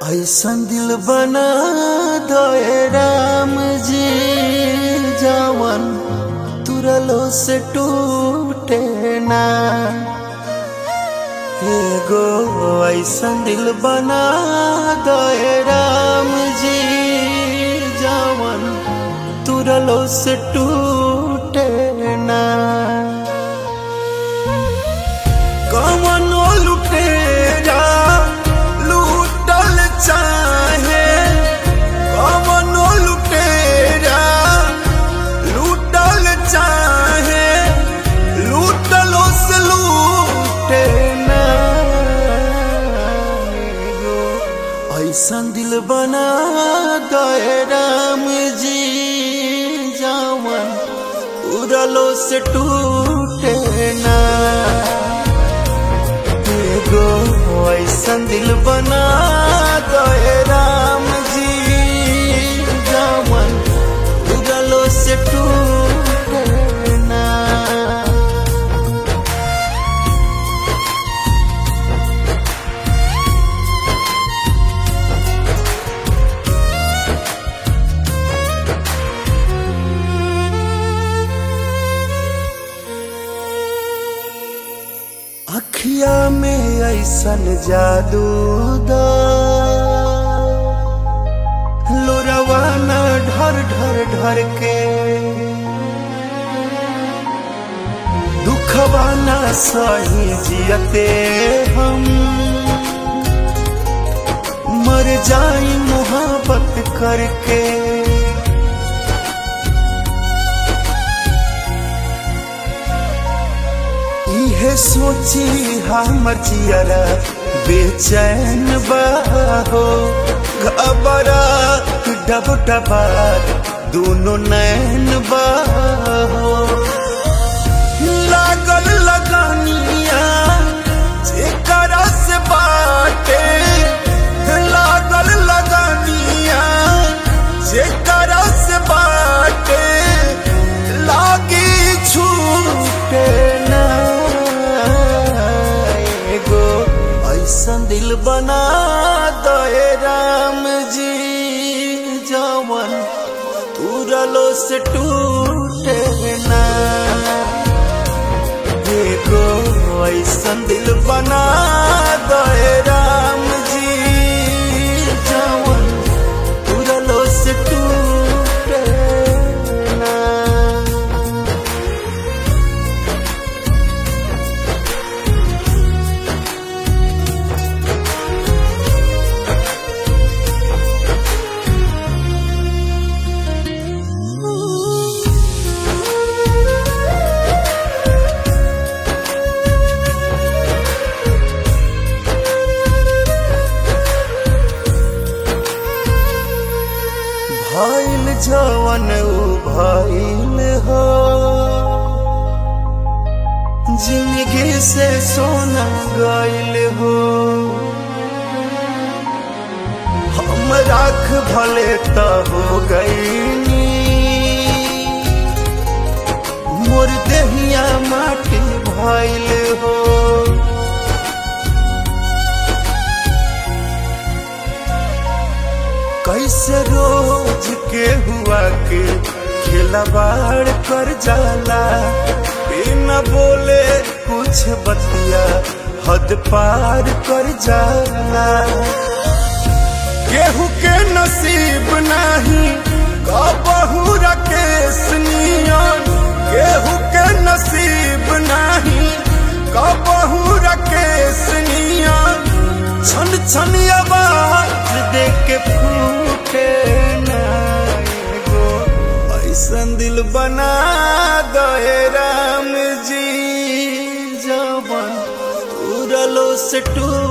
ऐसन दिल बना दे राम जी जवन तुरलो से टूटे ना एगो ऐसन दिल बना दे राम जी जवन तुरलो से टूटे ना कवनो लुटेरा लूटल चाहे कवनो लुटेरा लूटल चाहे लूटलो से लूटे ना एगो ऐसन दिल बना दे राम जी जावन उड़लो से टूटे ना एगो ऐसन दिल बना दे राम जी जावन उड़लो से टूटे ना अखिया में ऐसन जादू दा लोरवा न ढर ढर ढर के दुखवा न सही जियते हम मर जाई मोहब्बत करके इहे सोची हमर जियरा बेचैन बाहो घबरा डब डबा दोनों नैन बाहो लागल लगानिया जेकरा से बाटे लागल लगानिया जेकरा से बाटे लागी छूटे ना एगो ऐसन दिल बना दे राम जी जवन तुरलो से टूटे ना एगो ऐसन दिल बना दे राम जी जवन तुरलो से टूटे ना भइल जवन उ भइल हो जिंदगी से सोना गइल हो हम राख भले त हो गईनी मोर देहिया माटी भइल हो कैसे रोज के हुआ के खिलवाड़ कर जाला बिना बोले कुछ बतिया हद पार कर जाला केहू के नसीब नहीं कबहू रकेश नियन केहू के नसीब नहीं कबहू रकेश नियन छन छन आवाज दे के फूटे ना एगो ऐसन दिल बना दे राम जी जवन उड़लो से टूटे